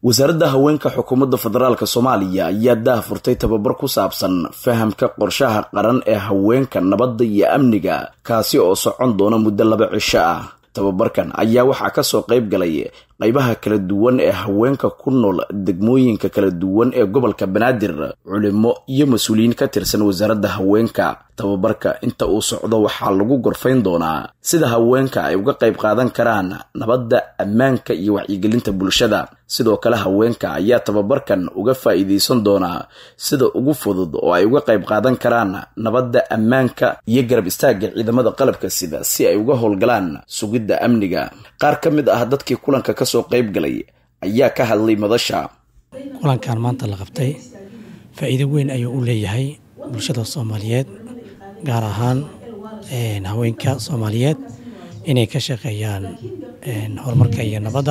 wasaaradda haweenka xukuumadda federaalk soomaaliya ayaa daah furtay tababar ku saabsan fahamka qorshaha qaran ee haweenka nabadda iyo amniga kaasi oo socon doona muddo laba cisho ah tababarkan ayaa waxaa kasoo qayb galay qaybaha kala duwan ee haweenka ku nool degmooyinka kala duwan ee gobolka banaadir culimo iyo mas-uuliyiin ka tirsan wasaaradda haweenka tababarka inta uu socdo waxaa lagu gorfayn doonaa sida haweenka ay uga qayb qaadan karaan nabadda ammaanka iyo wacyigelinta bulshada sidoo kale haweenka ayaa tababarkan uga faa'iidaysan doonaa sida ugu fudud oo ay uga qayb qaadan karaan nabadda ammaanka iyo garab istaagga ciidamada qalabka sida si ay uga howlgalaan sugidda amniga qaar ka mid ah dadkii kulanka kasoo qayb galay ayaa ka hadlay madasha kulankan maanta la qabtay faa'iido weyn ayuu u leeyahay bulshada soomaaliyeed gaar ahaan haweenka soomaaliyeed inay ka shaqeeyaan horumarka iyo nabadda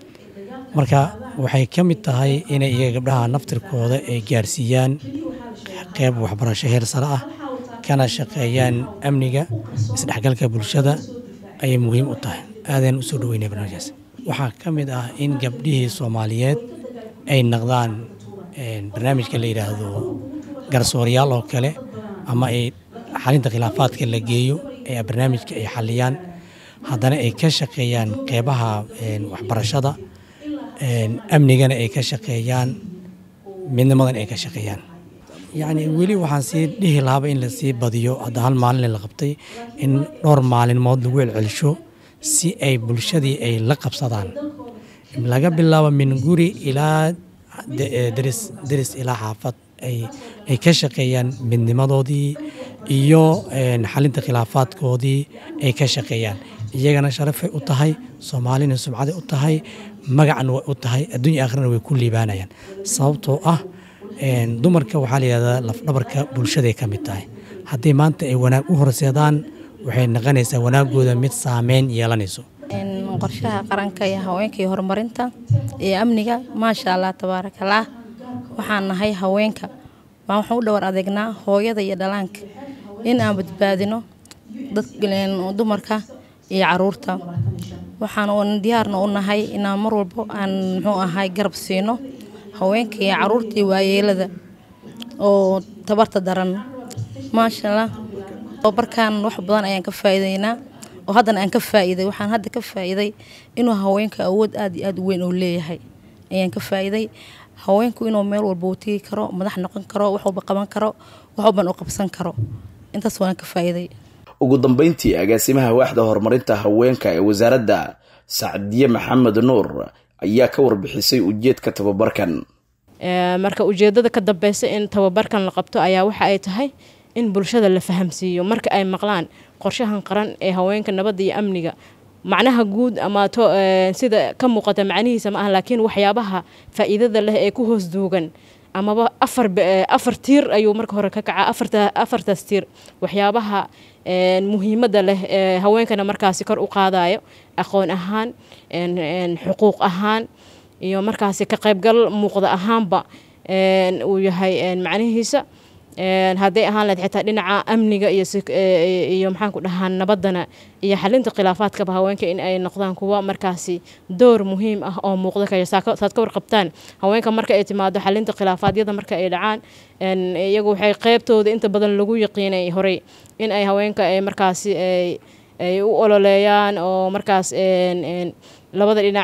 marka waxay ka mid tahay inay iyaga gabdhaha naftirkooda ay gaarsiiyaan qeyb waxbarasho heer sare ah kana shaqeeyaan amniga isdhexgalka bulshada ayay muhiim u tahay aadaan usoo dhaweynaya barnaamijkaas waxaa ka mid ah in gabdhihii soomaaliyeed ay naqdaan barnaamijka la yidhaahdo garsooryaal oo kale ama ay xalinta khilaafaadka la geeyo ee barnaamijka ay xaliyaan haddana ay ka shaqeeyaan qeybaha waxbarashada amnigana ay ka shaqeeyaan midnimadan ay ka shaqeeyaan yacni weli waxaan sii dhihi lahaaba in lasii badiyo hadda hal maalin la qabtay in dhowr maalimood lagu celcelisho si ay bulshadii ay la qabsadaan laga bilaabo min guri ilaa deris deris ilaa xaafad ay ka shaqeeyaan midnimadoodii iyo xalinta khilaafaadkoodii ay ka shaqeeyaan iyagana sharafay u tahay soomaalina sumcaday u tahay magacna way u tahay adduunya akhrina way ku liibaanayaan sababtoo ah dumarka waxaa layihahdaa lafdhabarka bulshaday ka mid tahay haddii maanta ay wanaag u horseedaan waxay naqonaysaa wanaagooda mid saameyn yeelanayso qorshaha qaranka iyo haweenka iyo horumarinta iyo amniga maasha allah tabaarakallaah waxaan nahay haweenka baan waxaan u dhowar adeegnaa hooyada iyo dhalaanka in aan badbaadino dumarka iyo caruurta waxaan diyaarna u nahay inaan mar walbo aan muxuu ahay garab siino haweenka iyo caruurta iyo waayeelada oo tabarta daran maasha allah tababarkan wax badan ayaan ka faa'iideynaa oo haddana aan ka faa'iiday waxaan hadda ka faa'iiday inuu haweenka awood aad iyo aad u weyn uu leeyahay ayaan ka faa'iiday haweenku inuu meel walba uu tegi karo madax noqon karo wax walba qaban karo wax walban uu qabsan karo intaas waan ka faa'iiday ugu dambeyntii agaasimaha waaxda horumarinta haweenka ee wasaaradda sacdiye maxamed nuur ayaa ka warbixisay ujeedka tababarkan marka ujeedada ka dambeysa in tababarkan la qabto ayaa waxa ay tahay in bulshada la fahamsiiyo marka ay maqlaan qorshahan qaran ee haweenka nabadda iyo amniga macnaha guud ama sida ka muuqata macnihiisa ma ah laakiin waxyaabaha faa'iidada leh ee ku hoos duugan amaba afar afar tiir ayuu marka hore ka kacaa afarta afartaas tiir waxyaabaha muhiimadda leh ee haweenkana markaasi kor u qaadayo aqoon ahaan xuquuq ahaan iyo markaasi ka qaybgal muuqda ahaanba uu yahay macnihiisa hadday ahaan lahayd xitaa dhinaca amniga iyo maxaan ku dhahaa nabaddana iyo xalinta khilaafaadkaba haweenka in ay noqdaan kuwa markaasi door muhiim ah oo muuqda kaya saad ka warqabtaan haweenka marka ay timaado xalinta khilaafaadyada marka ay dhacaan iyagu waxay qeybtooda inta badan lagu yaqiinay horey in ay haweenka ay markaasi ay u ololeeyaan oo markaas labada dhinac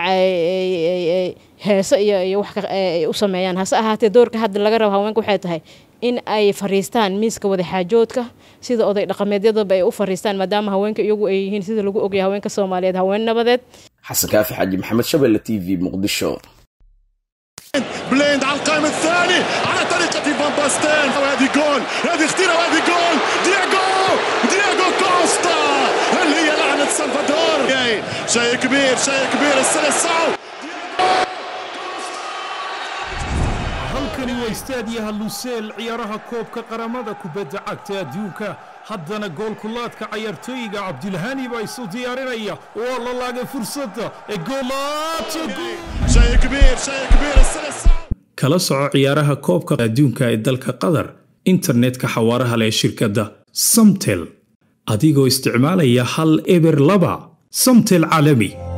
heeso iyo wax u sameeyaan hase ahaatee doorka hadda laga rabo haweenka waxay tahay in ay fariistaan miiska wadaxaajoodka sida oday dhaqameedyadaba ay u fariistaan maadaama haweenka iyagu ay yihiin sida lagu ogyahay haweenka soomaaliyeed haween nabadeed xasan kaafi xaaji maxamed shabelle t v muqdisho بليند على القائم الثاني على طريقة فان باستين وهذه جول هذه خطيرة وهذه جول دياغو دياغو كوستا هل هي لعنة سلفادور شيء كبير شيء كبير السلسعو halkani waa istaadiyaha luseel ciyaaraha koobka qaramada kubadda cagta adduunka haddana goolkulaadka cayaartooyiga cabdilhani baa isu diyaarinaya waa la laagay fursadda ee kala soco ciyaaraha koobka adduunka ee dalka qatar internetka xawaaraha leh shirkadda samtel adigoo isticmaalaya hal eber laba samtel caalami